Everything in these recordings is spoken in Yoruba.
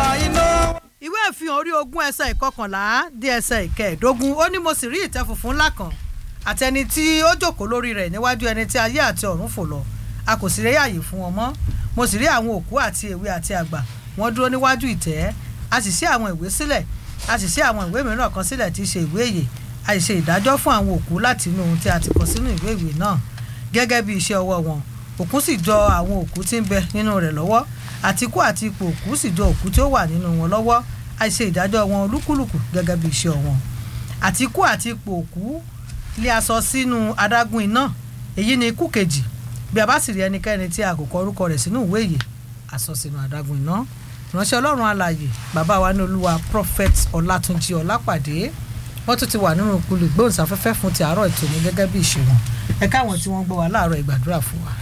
iná. ìwé ìfihàn orí ogún ẹsẹ̀ ìkọkànlá dé ẹsẹ̀ ìkẹẹ̀ẹ́dógún ó ní mo sì rí ìtẹ́ funfun ńlá kan àtẹni tí ó jókòó lórí rẹ̀ níwájú ẹni tí ayé àti ọ̀run fò lọ a kò sì rí àyè fún wọn mọ́ mo sì rí àwọn òkú àti èwe àti àgbà wọ́n dúró níwájú ìtẹ́ a sì ṣí àwọn ìwé sílẹ̀ a sì ṣí àwọn ìwé mìíràn kan sílẹ̀ tí í ṣe ìwé ìyè a sì ṣe ìdájọ́ fún àwọn òkú láti inú ohun tí a ti kọ sínú ìwé ìwé náà gẹ́gẹ́ bí iṣẹ́ ọwọ́ wọn òkú sì jọ àwọn òkú tí ń bẹ nínú rẹ̀ lọ́wọ́ àti ikú àti ipò òkú sì jọ òkú tí ó wà nínú wọn lọ́wọ́ a ṣe ìdájọ́ wọn olúkúlùkù gẹ́gẹ́ bí iṣẹ́ wọn àti ikú àti ipò òkú lé aṣọ sínú adágún iná èyí ni ikú kejì bí a bá sì rí ẹnikẹ́ni tí a kò kọ orúkọ rẹ̀ sínú ìwé ìyè aṣọ sínú adágún iná ìránṣẹ́ ọlọ́run alààyè bàbá wa ní olúwa prophet ọlátúnjí ọlápàdé wọ́n tún ti wà nínú ìpele ìgbóhùnsáfẹ́fẹ́ fún ti àárọ̀ ìtòní gẹ́gẹ́ bí ìṣe wọn ẹ káwọn tí wọ́n gbọ́ wa láàárọ̀ ìgbàdúrà fún wa.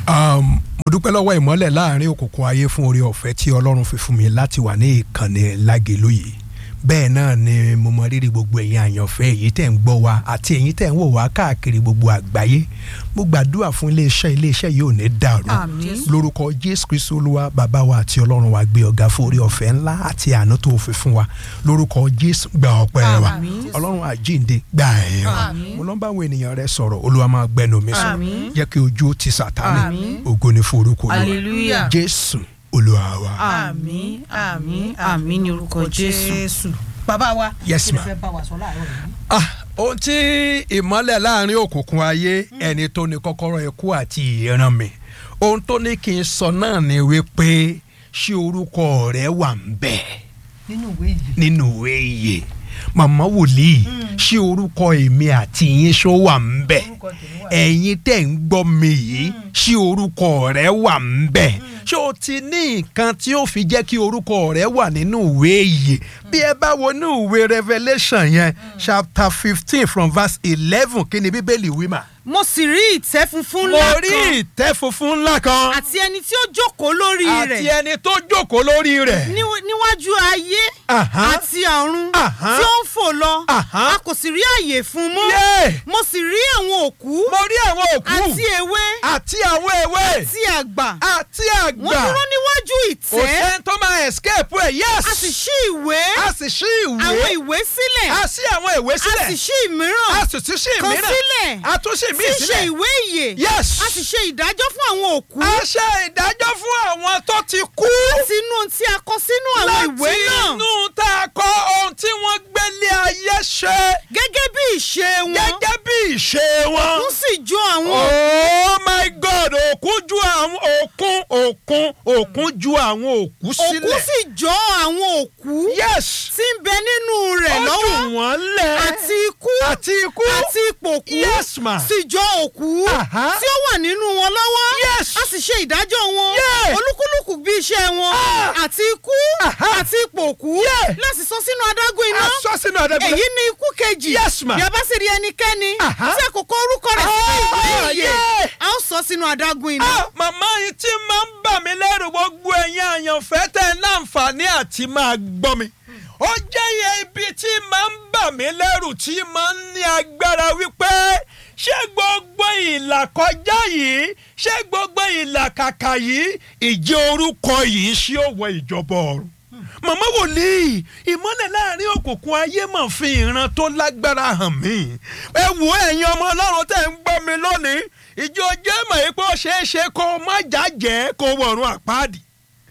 Um, mo dúpẹ́ lọ́wọ́ ìmọ́lẹ̀ láàrin òkùnkùn ayé fún oore ọ̀fẹ́ tí ọlọ́run fi fún mi láti wà ní ìkànnì lágẹ̀lú yìí bẹ́ẹ̀ náà ni mo mọ rírì gbogbo ẹ̀yin àyànfẹ́ èyí tẹ̀ ń gbọ́ wa àti ẹ̀yin tẹ̀ ń wò wá káàkiri gbogbo àgbáyé mo gbàdúrà fún iléeṣẹ́ iléeṣẹ́ yìí ò ní dàrú Àmín. lórúkọ jésù kristu olúwa bàbá wa àti ọlọ́run wa gbé ọ̀gá fún oore ọ̀fẹ́ ńlá àti àánú tó fi fún wa lórúkọ jésù gba ọpẹ́ wa Àmín. ọlọ́run àjíǹde gba ẹ̀yìn wa Àmín. mo lọ bá àwọn ènìyàn rẹ sọ̀rọ̀ olúwa máa gbẹnu mi sọ Àmín. jẹ́ kí ojú ó ti sàtánì Àmín. ògo ni fún orúkọ olúwa hallelujah jésù olúwa wa. àmín àmín àmín ní orúkọ Jésù. bàbá wa Yes, kí ni ma. fẹ́ bá wa sọ láàárọ̀ yìí. Ah, ohun tí ìmọ́lẹ̀ láàrin òkùnkùn ayé ẹni tó ní kọ́kọ́rọ́ ikú àti ìran mi ohun tó ní kí n sọ náà ni wípé ṣé orúkọ rẹ wà ń bẹ̀ nínú ìwé yìí. nínú ìwé ìyè màmá wòlíì ṣé orúkọ èmi àti yín ṣó wà ń bẹ̀ orúkọ tèmi wà. ẹ̀yin tẹ̀ ń gbọ́ mi yìí ṣé orúkọ rẹ wà ń bẹ̀ ṣé o ti ní nǹkan tí ó fi jẹ́ kí orúkọ rẹ wà nínú ìwé ìyè bí ẹ bá wo inú ìwé revelation yẹn chapter fifteen from verse eleven kí ni bíbélì wí mà. mo sì rí ìtẹ́ funfun mo ńlá rí kan ìtẹ́ funfun ńlá kan àti ẹni tí ó jókòó lórí àti rẹ̀ ẹni tó jókòó lórí rẹ̀. níw- níwájú ayé Aha. àti ọ̀run Aha. tí ó ń fò lọ Aha. a kò sì rí àyè fún mọ́ Yé! mo sì rí àwọn òkú mo rí àwọn òkú àti ewé àti àwọn ewé àti àgbà àti wọ́n àgbà dúró níwájú kò ìtẹ́ sẹ́ni tó máa escape ẹ̀ yes a sì ṣí ìwé a sì ṣí àwọn ìwé ìwé sílẹ̀ a ṣí àwọn ìwé a sílẹ̀ sì ṣí ìmíràn a sì tún ṣí kan ìmíràn sílẹ̀ a tún ṣí tí ìmí í ṣe sílẹ̀ ìwé ìyè yes a sì ṣe ìdájọ́ fún àwọn òkú a ṣe ìdájọ́ fún àwọn tó ti kú láti inú ohun tí a kọ sínú àwọn ìwé láti náà inú tá a kọ ohun tí wọ́n gbélé ayé ṣe gẹ́gẹ́ bí ìṣe wọn gẹ́gẹ́ bí ìṣe wọn. òkun sì jó àwọn oh my god òkun ju àwọn òkun òkun òkun ju àwọn òkú òkú sílẹ̀. sì jó àwọn òkú yes tí ń bẹ nínú rẹ̀ ó jù lọ́wọ́ wọ́n lẹ̀ àti ikú àti ikú àti ipòkú yes ma sì jó òkú Aha. tí ó wà nínú wọn lọ́wọ́ Yes. a sì ṣe ìdájọ́ wọn Yeah. olúkúlùkù bí iṣẹ́ wọn Ah. àti ikú Aha. àti ipòkú Yeah. láti sọ sínú adágún iná aṣọ sínú àdébùlẹ̀. èyí ni ikú kejì Yes, ma. bí a bá sì rí ẹnikẹ́ni Aha. tí àkókò orúkọ rẹ̀ sí Ah, ìwé ìyè yeah. a ó sọ sínú adágún iná. Ah, màmá yìí tí máa ń bà mí lẹ́rù gbogbo ẹ̀yin àyànfẹ́ tẹ̀ ń láǹfààní àti máa gbọ́ mi. ó jẹ́ iye ibi tí máa ń bà mí lẹ́rù tí máa ń ní agbára wípé ṣé gbogbo ìlàkọjá yìí ṣé gbogbo ìlàkàkà yìí ìjẹ́ orúkọ yìí ṣé ó wọ ìjọba ọ̀run màmá wòlíì ìmọ́lẹ̀ láàrin òkùnkùn ayé mà fi ìran tó lágbára hàn mí ẹ wo ẹ̀yin ọmọ ọlọ́run tẹ̀ ń gbọ́ mi lónìí ìjọ jẹ́ mọ̀ pé ó ṣeé ṣe kó o má jàjẹ́ kó o wọ̀run àpáàdì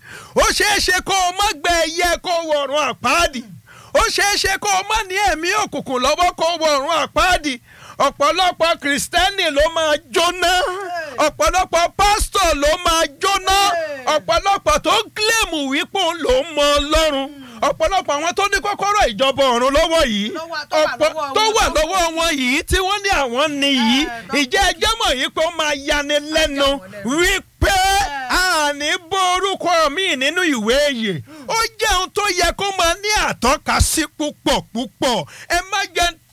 ó ṣeé ṣe kó o má gbẹ ẹyẹ kó o wọ̀run àpáàdì ó ṣeé ṣe kó o má ní ẹ̀mí òkùnkùn lọ́wọ́ kó o wọ̀run àpáàdì ọ̀pọ̀lọpọ̀ kìrìsìtẹ́nì ló máa jóná ọ̀pọ̀lọpọ̀ pásítọ̀ ló máa jóná ọ̀pọ̀lọpọ̀ tó ń kílèmù wípé òun ló ń mọ ọlọ́run ọ̀pọ̀lọpọ̀ àwọn tó ní kọ́kọ́rọ́ ìjọba ọ̀run lọ́wọ́ yìí Lọ́wọ́- tó wà ọ̀pọ̀ lọ́wọ́ tó wọn. wà lọ́wọ́ wọn yìí tí wọ́n ní àwọn ní yìí Eh, tó- ìjẹ́ ẹjẹ́ mọ̀ yìí pé ó máa yani lẹ́nu wọ́n lẹ́nu. wípé àní bó orúkọ mi nínú ìwé yìí ó jẹ́ ohun tó yẹ kó máa ní àtọ́ka sí púpọ̀ púpọ̀ ẹ má jẹ́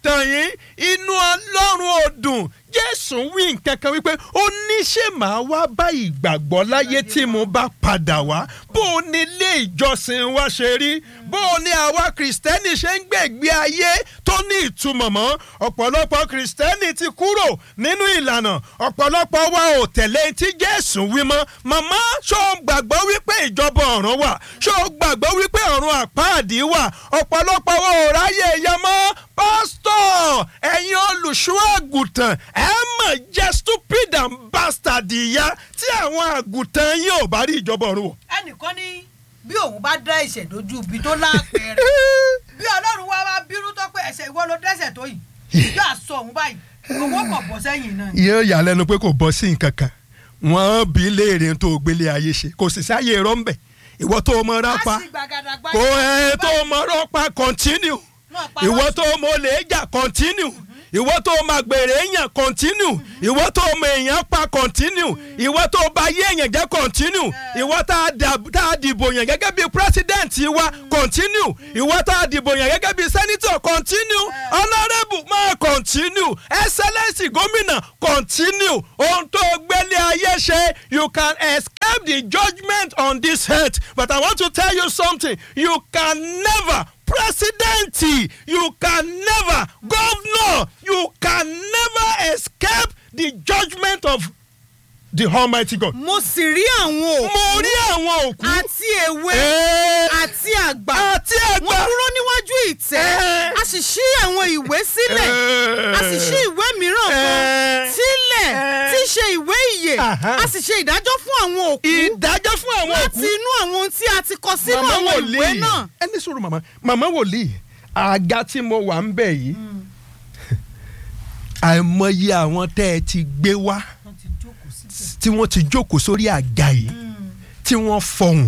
tàn yín inú ọlọ́run ò dùn jésù wí nǹkan kan wípé ó ní ṣé màá wá bá ìgbàgbọ́ láyé tí mo bá padà wá bó o ní ilé ìjọsìn wa ṣe rí bó o ní àwa kìrìsìtẹ́nì ṣe ń gbègbé ayé tó ní ìtumọ̀ mọ́ ọ̀pọ̀lọpọ̀ kìrìsìtẹ́nì ti kúrò nínú ìlànà ọ̀pọ̀lọpọ̀ wa ò tẹ̀lé tí jésù wí mọ́ màmá ṣó o gbàgbọ́ wípé ìjọba ọ̀run wà ṣó o gbàgbọ́ wípé ọ̀run àpáàdì wà ọ̀pọ̀lọpọ̀ wa ò ráyè yẹn mọ́ pásítọ̀ ẹ̀yin olùṣọ́ àgùntàn ẹ mọ̀ jẹ́ stupid and bastard ìyá tí àwọn àgùntàn yín ò bá rí ìjọba ọ̀run wọ̀. ẹnìkan ní bí òun bá dá ẹ̀ṣẹ̀ dojú ibi tó lápẹẹrẹ bí ọlọ́run wá wá bírú tó pé ẹ̀ṣẹ̀ ìwọ ló dẹ́ṣẹ̀ tó yìí yóò àṣọ òun báyìí owó kò bọ́ sẹ́yìn náà. yóò yà lẹ́nu pé kò bọ́ sí nǹkan kan wọ́n bí léèrè tó gbélé ayé ṣe kò sì sáyé rọ́ńbẹ̀ ìwọ tó mọ rápa a sì gbàgàdàgbà kò ẹ tó mọ rọ́pa continue Náà pa ìwọ wá tó mọ olè jà continue ìwọ tó mọ àgbèrè èèyàn continue ìwọ tó mọ èèyàn pa continue ìwọ tó bá yé èèyàn jẹ́ continue ìwọ tá a dà- tá a dìbò yàn gẹ́gẹ́ bí president wa continue ìwọ tá a dìbò yàn gẹ́gẹ́ bí senator continue honourable máa continue excellence gómìnà continue ohun tó gbélé ayé ṣe you can escape the judgment on this earth but I want to tell you something you can never president you can never governor you can never escape the judgment of the almighty god. mo sì rí àwọn òkú mo rí àwọn òkú. àti èwe Ẹ́ẹ́, àti àgbà àti àgbà. wọ́n dúró níwájú ìtẹ́ Ẹ́ẹ́. a sì ṣí àwọn ìwé sílẹ̀ a sì ṣí ìwé mìíràn kan Ẹ́ẹ́. sílẹ̀ Ẹ́ẹ́. tí í ṣe ìwé ìyè Àhá. a sì ṣe ìdájọ́ fún àwọn òkú ìdájọ́ fún àwọn òkú. láti inú àwọn ohun tí a ti kọ sínú Màmá àwọn ìwé wòlíì. náà. ẹni sọ̀rọ̀ màmá màmá wòlíì àga tí mo wà ń bẹ̀ yìí àìmọye àwọn tẹ́ ẹ ti gbé wá wọ́n ti jókòó síbẹ̀. tí wọ́n ti jókòó sórí àga yìí tí wọ́n fọhùn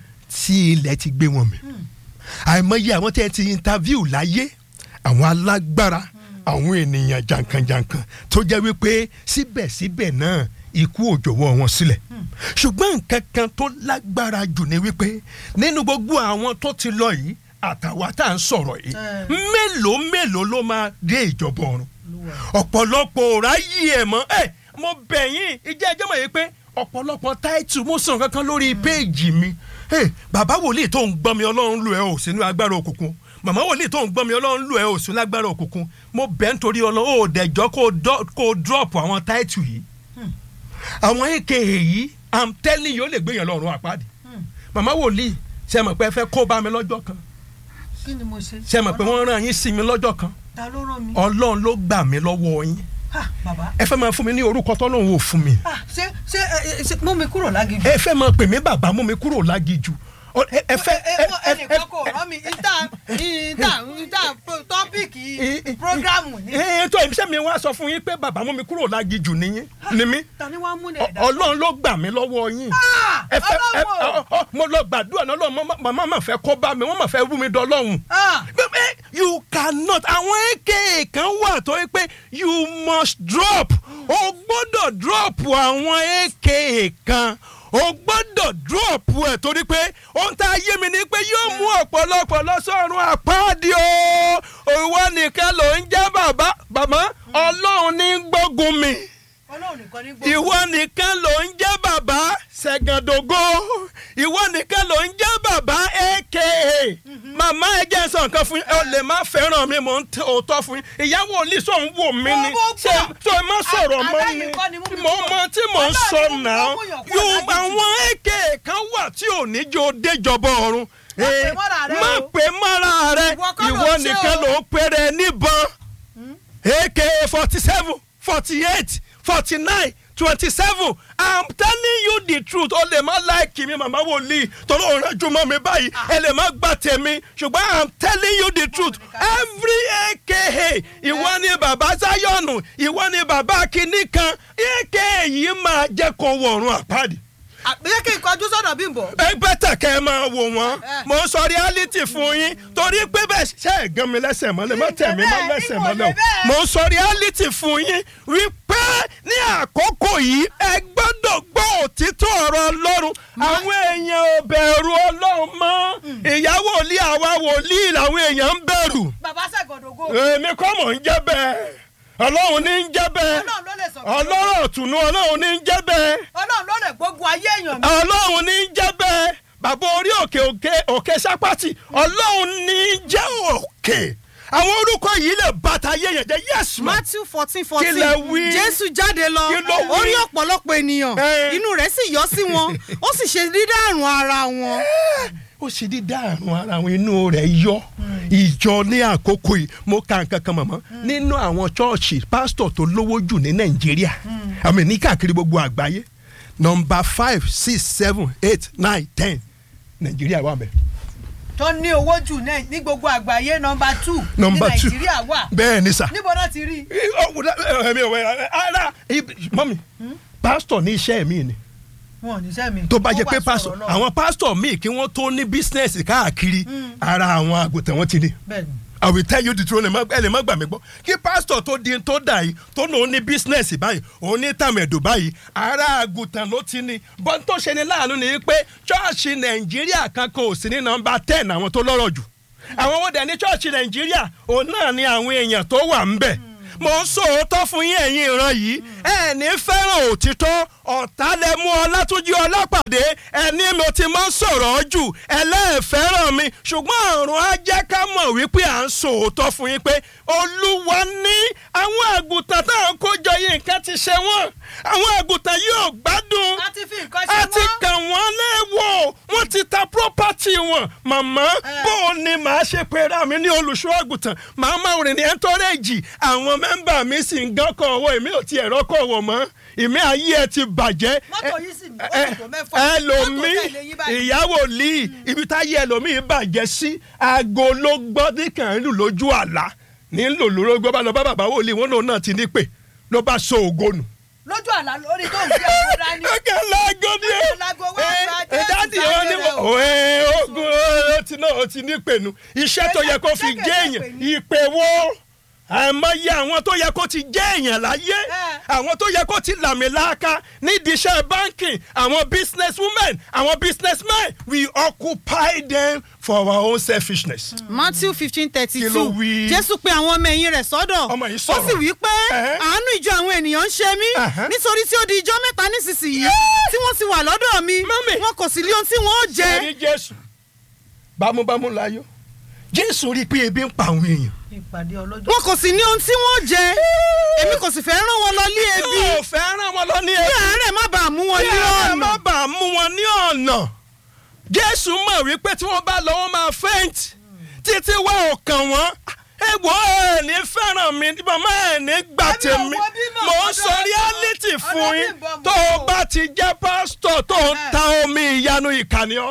tí ilẹ̀ ti gbé wọn mì àìmọye àwọn tẹ́ ẹ ti interview láyé àwọn alágbára àwọn ènìyàn jàǹkànjàǹkàn tó jẹ́ wípé síbẹ̀síbẹ̀ náà ikú ò jọ̀wọ́ wọn sílẹ̀ ṣùgbọ́n nǹkan kan tó lágbára jù ni wípé nínú gbogbo àwọn tó ti lọ yìí àtàwa tá à ń sọ̀rọ̀ yìí Eh. mélòó mélòó ló máa dé ìjọba ọ̀run ọ̀pọ̀lọpọ̀ ò ráyè ẹ̀ mọ́ ẹ̀ mo bẹ̀ yín ìjẹ́ ẹjọ́ mọ̀ yìí pé ọ̀pọ̀lọpọ̀ táìtù mo sàn kankan lórí péèjì mi ẹ̀ bàbá wòlíì tó ń gbọ́ mi ọlọ́run lù ẹ́ ò sínú agbára òkùnkùn màmá wòlíì tó ń gbọ́ mi ọlọ́run lù ẹ́ ò sínú agbára òkùnkùn mo bẹ̀ nítorí ọlọ́run ò dẹ̀jọ́ kó o dọ́- kó o drop àwọn táìtù yìí àwọn aka yìí i'm telling you ó lè gbéyàn lọ́rùn àpáàdé màmá wòlíì ṣe mọ̀ pé ẹ fẹ́ kó bá mi lọ́jọ́ kan kí ni mo ṣe. ṣe mọ̀ pé wọ́n rán yín sí mi lọ́jọ́ kan ta ló rán mi. ọlọ́run ló gbà mí lọ́wọ́ yín ha bàbá. ẹ fẹ́ máa fún mi ní orúkọ tọ́lọ́run ò fún mi ah ṣé ṣé ẹ, ẹ, ṣé mú mi kúrò lágìjù. ẹ fẹ́ máa pè mí bàbá mú mi kúrò lágìjù Ọ- ẹ ẹ fẹ́ ẹ ẹ wọ ẹ ẹnìkan kò rán mi ìta ìta ìta tọ́pìkì ẹ prógrámù ni. ẹ tó ìṣe mi wá sọ fún yín pé bàbá mú mi kúrò lágìjù nìyí ni mí ta ni wàá mú ní Ọ- ẹ̀dá. ọlọ́run ló gbà mí lọ́wọ́ yín ẹ fẹ́ ẹ ọlọ́run o. ọ- ọ- mo lọ gbàdúrà náà lọ́wọ́ màmá mà fẹ́ kó bá mi wọ́n mà fẹ́ rú mi dọ́lọ́hùn. Ah, Bẹ́ẹ̀ you cannot àwọn aka kan wà tó yẹ pé you must drop o gbọ́dọ̀ drop àwọn aka kan o gbọ́dọ̀ drop ẹ̀ torí pé ohun tá a yé mi ni pé yóò mú ọ̀pọ̀lọpọ̀ lọ́sọ̀rùn àpáàdì o ìwọ nìkan ló ń jẹ́ bàbá bàmá ọlọ́run ní gbógun mi ọlọ́run nìkan ní gbogbo. ìwọ nìkan ló ń jẹ́ bàbá ṣẹ̀gàndògo ìwọ nìkan ló ń jẹ́ bàbá aka màmá ẹ jẹ́ sọ nǹkan fún yín ẹ lè má fẹ́ràn mi mò ń tẹ òótọ́ fún yín ìyàwó olùsọ ń wò mí ni Mo- mo ṣé gbọ́. ṣé ẹ má sọ̀rọ̀ mọ́ Àlàyé ni kọ́ ni mú mi mo kúrò. mọ tí mò ń Ọlọ́run sọ ni mo náà mú yàn kúrò yóò lágìjù. àwọn aka kan wà tí ò ní jẹ́ ó déjọba ọ̀run Má pè Eh, mọ́ra rẹ má o. pè mọ́ra rẹ Ìwọ kọ́ ló ìwọ ń ṣe nìkan o. ló ń pèrè níbọn aka forty seven forty eight forty nine twenty seven i'm telling you the truth o lè má láìkì mi màmá wòlíì torí òun rẹ jùmọ̀ mi báyìí ẹ lè má gbà tèmi ṣùgbọ́n i'm telling you the truth every aka ìwọ ni bàbá Zion ìwọ ni bàbá kìíní kan aka yìí máa jẹ́ kó wọ̀run àpáàdì àbíyẹ́ kí n kọjú sọ́dọ̀ Bímbọ́. ẹ bẹ́tà kẹ́ ẹ máa wò wọ́n Eh. mo ń sọ reality fún yín torí pé bẹ́ẹ̀ ṣe é gan mi lẹ́sẹ̀ mọ́lẹ̀ má tẹ̀ mí má Ìwọ lẹ́sẹ̀ bẹ́ẹ̀, mọ́lẹ̀ ìwọ bẹ́ẹ̀. o mo ń sọ reality fún yín wípé ní àkókò yìí ẹ gbọ́dọ̀ gbọ́ òtítọ́ ọ̀rọ̀ ọlọ́run àwọn èèyàn ò bẹ̀rù ọlọ́run mọ́ ìyàwó ilé àwa wòlíì làwọn èèyàn ń bẹ̀rù bàbá ṣàgọ̀dọ̀gọ èmi kọ́ mọ̀ ń jẹ́ bẹ́ẹ̀ ọlọ́run ní ń jẹ́ bẹ́ẹ̀ ọlọ́run ló lè sọ ọlọ́rọ̀ ọ̀tùnú ọlọ́run ní ń jẹ́ bẹ́ẹ̀ ọlọ́run ló lè gbógun ayé èèyàn mi ọlọ́run ní ń jẹ́ bẹ́ẹ̀ bàbá orí òkè òkè òkè sápátì ọlọ́run ní ń jẹ́ òkè àwọn orúkọ yìí lè bàtà ayé yẹn jẹ́ yes ma matthew fourteen Kí fourteen lẹ wí? jésù jáde lọ Kí ló wí? ó rí ọ̀pọ̀lọpọ̀ ènìyàn Eh. inú rẹ̀ sì yọ sí wọn ó sì ṣe dídàrún ara wọn. ó sì di dáàrún ara àwọn inú rẹ̀ yọ ìjọ ní àkókò yìí mo ka nǹkan kan mọ̀mọ́ nínú àwọn chọ́ọ̀chì pásítọ̀ tó lówó jù ní nàìjíríà àmì ní káàkiri gbogbo àgbáyé nọmba five six seven eight nine ten nàìjíríà wà mẹ́. tó ní owó jù náà ní gbogbo àgbáyé nọmba two ní nọmba two nàìjíríà wà bẹ́ẹ̀ ni sà. níbo náà ti rí i ẹ̀mí ọ̀wẹ́ ara mọ́mi pásítọ̀ ní iṣẹ́ mi ni wọn ò níṣẹ́ mi tó bá jẹ́ Ó pé wá pásítọ̀ sọ̀rọ̀ náà. àwọn pásítọ̀ míì kí wọ́n tó ní bísínẹ́sì káàkiri ara àwọn àgùntàn wọn ti ní. bẹ́ẹ̀ni I will tell you the truth ẹ lè má gbà mí gbọ́ kí pásítọ̀ tó di tó dà yìí tó ní òun ní bísínẹ́sì báyìí òun ní tàmẹ̀dù báyìí ara àgùntàn ló ti ní bọ́n tó ṣe ni láàánú ni pé ṣọ́ọ̀ṣì nàìjíríà kan kò sí ní nọmba ten àwọn tó lọ́rọ̀ jù àwọn owó dẹ̀ ní ṣọ́ọ̀ṣì nàìjíríà òun náà ni àwọn èèyàn tó wà ń bẹ̀ mo ń sòótọ́ fún yín ẹ̀yin ìran yìí ẹ ní fẹ́ràn òtítọ́ ọ̀tá lẹ mú ọlátúnjí ọlápàdé ẹni mo ti máa ń sọ̀rọ̀ jù ẹlẹ́ẹ̀fẹ́ràn mi ṣùgbọ́n ọ̀run á jẹ́ ká mọ̀ wípé à ń sòótọ́ fún yín pé olúwa ní àwọn àgùntàn táwọn kó jọ yìí nǹkan ti ṣe wọ́n àwọn àgùntàn yóò gbádùn a ti fi nǹkan ṣe a ti wọ́n kàn wọ́n léèwọ̀ wọ́n ti ta property wọn màmá bó o ní màá ṣe pera mi ní olùṣọ́ àgùntàn màá máa rìn ní ẹ̀ńtọ́rẹ́jì àwọn mẹ́mbà mi sì ń gán kọ̀ ọwọ́ èmi ò tiẹ̀ rọ́kọ̀ wọ̀ mọ́ ìmí ayé ẹ ti bàjẹ́ Mọ́tò yìí sì ní ẹ- mọ́tò tó mẹ́fà. ẹlòmíì Mọ́tò tẹ̀lé yín báyìí. ìyàwó lì ibi táyé ẹlòmíì bàjẹ́ sí aago ló gbọ́ ní kàn ń lù lójú àlá ní lò lóró gbọ́ bá lọ bá bàbá wòlíì wọn lòun náà ti ní pè ló bá so ògo nù lójú àlá lórí tó ń gbé àwọn dání ọkẹ láago ni ẹ Láago wá gba ẹ Jésù dáàdi ọ ní sáyé rẹ o. ẹ ogun ó ti náà ó ti ní pẹ̀lú iṣẹ́ tó yẹ kó fi Ṣé jẹ́ kẹ̀kẹ́ pè èèyàn ní? ìpè wo àìmọye àwọn tó yẹ kó ti jẹ́ èèyàn láyé Ẹ. àwọn tó yẹ kó ti làmìlàaka nídìí iṣẹ́ báńkì àwọn business women àwọn business men we occupy them for our own selfishness. matthew fifteen thirty Kí ló two wí? jésù pe àwọn ọmọ ẹ̀yìn rẹ̀ sọ́dọ̀ Ọmọ yìí ó sọ̀rọ̀. sì wí pé Ẹ̀hẹ́. àánú ìjọ àwọn ènìyàn ń ṣe mí Ẹ̀hẹ́. nítorí tí ó di ijọ́ mẹ́ta nísinsìnyí tí wọ́n ti wà lọ́dọ̀ mi Mọ́mì. wọn kò sì lé ohun tí wọ́n ó jẹ ẹ̀rí jésù bámúbámú láyọ̀ jésù rí i pé ebi ń pa àwọn èèyàn. ìpàdé ọlọ́jọ́ wọn kò sì ní ohun tí wọ́n ó jẹ èmi kò sì fẹ́ rán wọn lọ lé ebi yóò fẹ́ràn wọn lọ ní kí àárẹ̀ má bàa mú wọn kí ní ẹ ọ̀nà má bàa mú wọn ní ọ̀nà jésù mọ̀ wípé tí wọ́n bá lọ wọ́n máa faint títí wá ọkàn wọn egbò ẹ̀ ní fẹ́ràn mi màmá ẹ̀ ní gbà Èmi ò tèmi wo bímọ, mò ń ọ̀dọ̀ sọ ọ̀dọ̀- reality ọ̀dọ̀ fún yín bímbọ mò tó ń o wò. bá ti jẹ́ pásítọ̀ tó ń ta omi ìyanu ìkànnì ọ́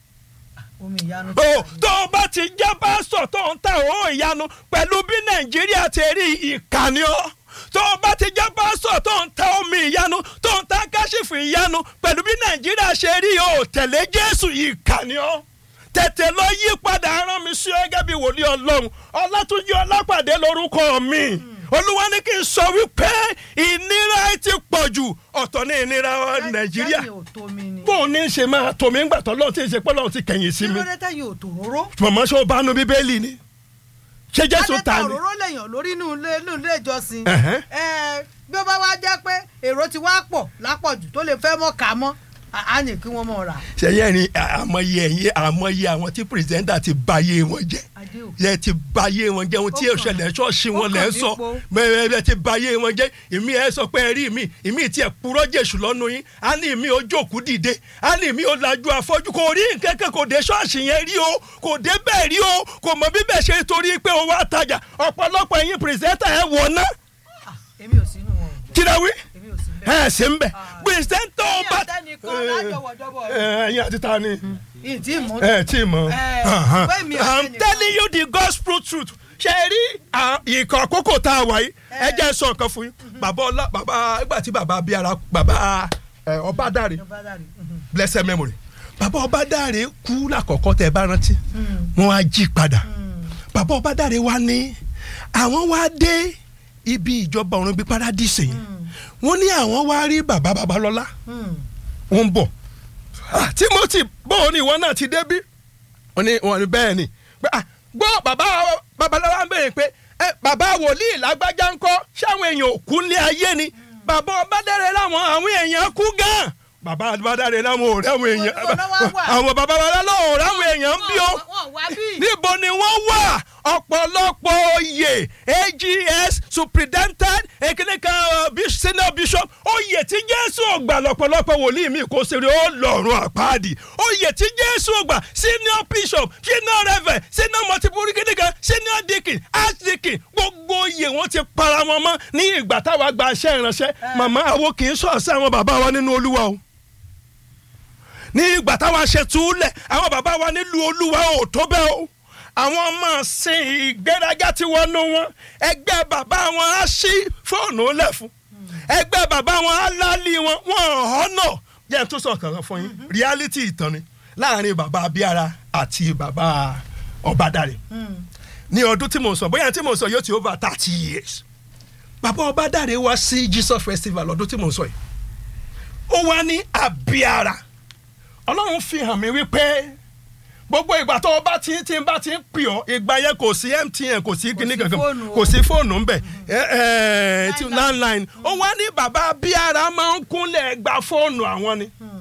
omi ìyanu o tó o bá ti jẹ́ pásítọ̀ tó ń ta òun ìyanu pẹ̀lú bí nàìjíríà ti rí ìkànnì ọ́ tó o bá ti jẹ́ pásítọ̀ tó ń ta omi ìyanu tó ń ta káṣífù ìyanu pẹ̀lú bí nàìjíríà ṣe rí o tẹ̀lé jésù ìkànnì ọ́ tètè lọ yí padà rán mi sí ọ gẹ́gẹ́ bí wòlíì ọlọ́run ọlátúnjí ọlápàdé lórúkọ mi olúwa ní kí n sọ wípé ìnira ti pọ̀ jù ọ̀tọ̀ ní ìnira nàìjíríà tẹ́yìn ò tó mi ni bóun ní í ṣe máa tò mí ńgbà tó lọ́run tí ì ṣe pé lọ́run ti kẹ̀yìn sí kí mi ló dé tẹ́yìn ò tó róró mọ̀mọ́ ṣó bá nu bíbélì ni ṣé jésù adé ta ta ni òróró lèèyàn lórí inú ilé inú ilé ìjọsìn Ẹ̀hẹ́. Ẹ, bí ó bá wá jẹ́ pé èrò ti wá pọ̀ lápọ̀jù tó lè fẹ́ mọ́ ká mọ́ á- á ní kí wọ́n mọ̀ rà ṣẹyẹ ni àmọye ẹyin àmọye àwọn tí pírẹsidẹ́ntà ti báyé wọn jẹ adé ò yẹ ti báyé wọn jẹ ohun tí Ó èso kàn- ẹlẹ ṣọ́ọ̀ṣì wọn ó lẹ kàn ń sọ nípo. mẹ́rẹ̀ẹ́rẹ́ ti báyé wọn jẹ ìmí ẹ sọ pé ẹ rí mi ìmí tí ẹ purọ́ jésù lọ́nu yín á ní ìmí ó jókòó dìde á ní ìmí ó lajú afọ́jú kò rí nǹkan kan kò dé ṣọ́ọ̀ṣì yẹn rí o kò dé bẹ́ẹ̀ rí o kò mọ bíbẹ̀ ṣe torí pé o wá tajà ọ̀pọ̀lọpọ̀ ẹ̀yin pírẹsidẹ́ntà ẹ wọ̀ ná èmi ò sínú wọn o kí lẹ wí èmi ò sí bẹ́ẹ̀ ẹ ṣe ń bẹ̀ pírẹsidẹ́ntà ní ọba àtẹnìkan lájọwọ́jọwọ́ ẹ̀yin àti ta ni ìdí ìmú ẹ tí mọ. Eh, Uh-huh. pé mi ò I'm sẹ́ni- telling you the gospel truth. ṣe rí à, ìkọ̀ àkókò tá a wà yìí ẹ jẹ́ sọ nǹkan fún yín. bàbá ọlá bàbá ìgbà tí bàbá abíyára bàbá ẹ, ọbádàrẹ blessed memory bàbá ọbádàrẹ kú lákọ̀ọ́kọ́ tẹ ẹ bá rántí wọ́n á jí padà bàbá ọbádàrẹ wa ní àwọn wá dé ibi ìjọba ọ̀run bíi paradíṣe yìí wọ́n ní àwọn wá rí bàbá babalọ́lá wọ́n ń bọ̀ Ah, timothy bóun ni ìwọ náà ti débí wọ́n ní wọ́n ní bẹ́ẹ̀ ni pé ah gbọ́ bàbá babaláwa ń béèrè pé ẹ bàbá wòlíì lágbájá ńkọ́ ṣáwọn èèyàn ò kú ní ayé ni bàbá ọbádẹ́rẹ́ láwọn àwọn èèyàn kú gan bàbá ọbádẹ́rẹ́ láwọn ò rẹ́wọn èèyàn Níbo ni wọ́n wà? àwọn bàbá babaláwo ò rẹ́wọn èèyàn ń bí o wọ́n wá bí. níbo ni wọ́n wà ọ̀pọ̀lọpọ̀ oyè ags superintendent ekinika senior bishop oyè tí jésù ògbà lọ́pọ̀lọpọ̀ wòlíì mi kò ṣeré ó lọ́rùn àpáàdì oyè tí jésù ògbà senior bishop senior reverend senior multiple kinika senior deacon archdeacon gbogbo oyè wọn ti para wọn mọ́ ní ìgbà táwa gba iṣẹ́ ìránṣẹ́ màmá àwọn kì í sọ̀ọ́sẹ́ àwọn bàbá wa nínú olúwa o ní ìgbà táwa ṣe túlẹ̀ àwọn bàbá wa nílùú olúwa ò tó bẹ́ẹ̀ o àwọn ọmọ sin ìgbéraga tí wọ́n nú wọn ẹgbẹ́ bàbá wọn á ṣí fóònù lẹ̀ fún ẹgbẹ́ bàbá wọn á lálí wọn wọn ọ̀nà jẹ́ n tún sọ kankan fún yín reality ìtàn ni láàrin bàbá abíára àti bàbá ọbádàrẹ ní ọdún tí mo sọ bóyá tí mo sọ yóò ti over thirty years bàbá ọbádàrẹ wá sí jesus festival ọdún tí mo sọ yìí ó wá ní abíára ọlọ́run fi hàn mí wípé gbogbo ìgbà tó o bá ti ti bá ti ń pè ọ́ ìgbà yẹn kò sí mtn kò sí kíní sí kankan fóònù o. kò sí fóònù ńbẹ ẹ ẹ ti landline ó wá ní bàbá abíára máa ń kúnlẹ̀ gba fóònù àwọn ni